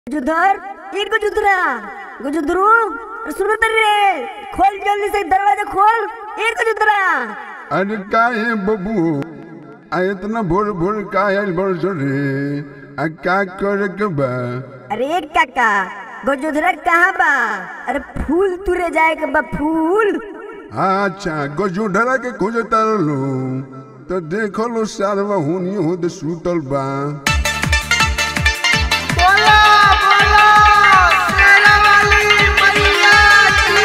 गुजुधर ई गुजुधरा गुजुधरू सुनो तर रे खोल जल्दी से दरवाजा खोल ई गुजुधरा अरे का है बबू आ इतना भोर भोर का आयल बरस रे आ का करे के बा अरे काका गुजुधरा कहाँ बा अरे फूल तुरे जाए के बा फूल अच्छा गजूढरा के खोजे तारलो तो देखो लो सारवा हुनी होद सुतल बा बोला बोला शेरा वाली मैया की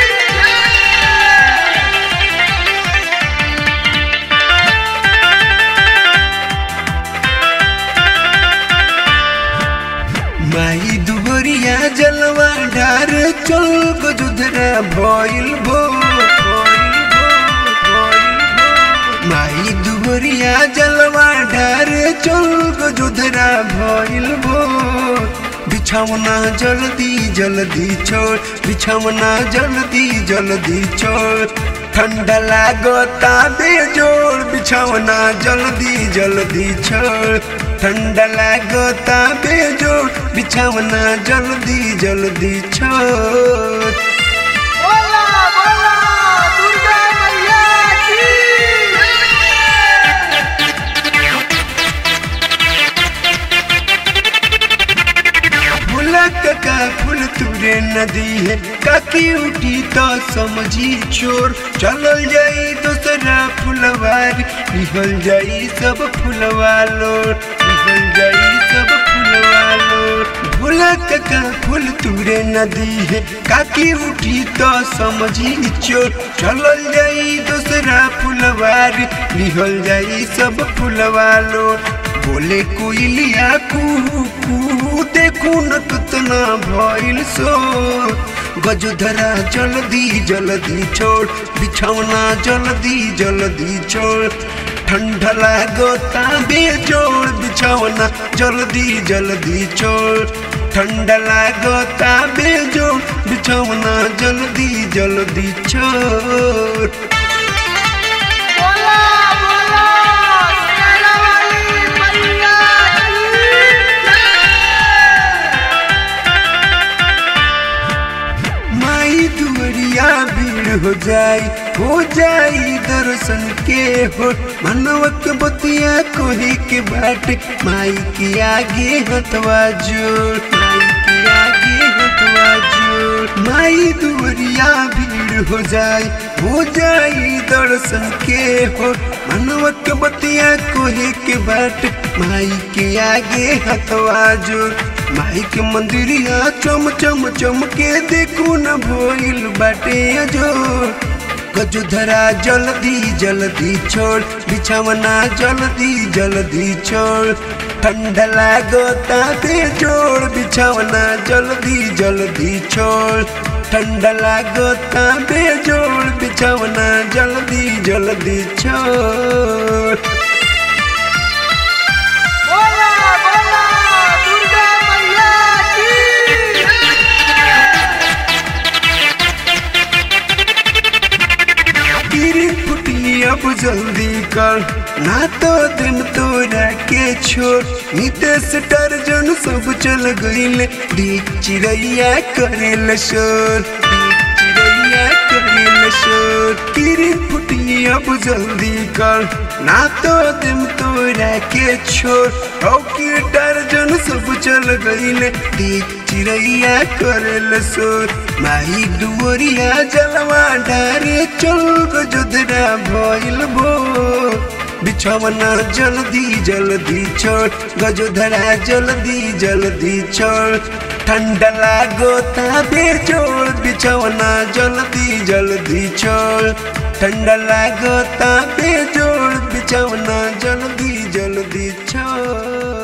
माई दुबरिया जलवा ढार चल गजुधरा भइल भो भइल भो, भइल भो। माई दुबरिया जलवा ढार चल गजुधरा भइल भो बिछावना जल्दी जल्दी छोड़ बिछावना जल्दी जल्दी छोड़ ठंडा लागता बेजोड़ बिछावना जल्दी जल्दी छोड़ ठंडा लागता बेजोड़ बिछावना जल्दी जल्दी छोड़ बोला बोला दुर्गा मैया की फूलक का फूल तुरे नदी है काकी उठी तो समझी चोर चलल जाई दूसरा फुलवार निकल जाई सब फुलवा लोर निकल जाई सब फुलवा लोर फूलक का फूल तुरे नदी है काकी उठी तो समझी चोर चलल जाई दूसरा फुलवार निकल जाई सब फुलवा लोर बोले कोयलिया कू कू देखू न कितना भइल सो गजधरा जल्दी जल्दी छोड़ बिछौना जल्दी जल्दी छोड़ ठंडा लागता बेजोड़ बिछौना जल्दी जल्दी छोड़ ठंडा लागता बेजोड़ बिछौना जल्दी जल्दी छोड़ बोला बोला शेरा वाली मैया माई दुवरिया भीड़ हो जाई हो जाई दर्शन के हो मनवक बतिया कोही के बाट माई के आगे हथवा जोड़ माई के आगे हथवा जोड़ माई दुवरिया भीड़ हो जाई हो जाई दर्शन के हो मनवक बतिया कोही के बाट माई के आगे हथवा जोड़ माई के मंदिरिया चम चम चम के देखू न भइल बाटे जो गजुधरा जल्दी जल्दी छोड़ बिछावना जल्दी जल्दी छोड़ ठंडा लागता बेजोड़ बिछावना जल्दी जल्दी छोड़ ठंडा लागता बेजोड़ बिछावना जल्दी जल्दी छोड़ बोला बोला दुर्गा मैया की गिरी फुटी अब जल्दी कर ना तो दिन तोरा के छोड़ नितेश टर्जन सब चल गईल डीक चिड़ैया करेल शोर डीक चिड़ैया करेल शोर गिरी फुटी अब जल्दी कर ना तो दिन तोरा के छोड़ हौकी टर्जन सब चल गईल डीक चिड़ैया करेल शोर माई दुवरिया जलवा डारे चल गजुदरा भइल भो बिछवना जल्दी जल्दी छोड़ गजुधरा जल्दी जल्दी छोड़ ठंडा लागोता बेजोड़ बिछवना जल्दी जल्दी छोड़ ठंडा लागोता बेजोड़ बिछवना जल्दी जल्दी छोड़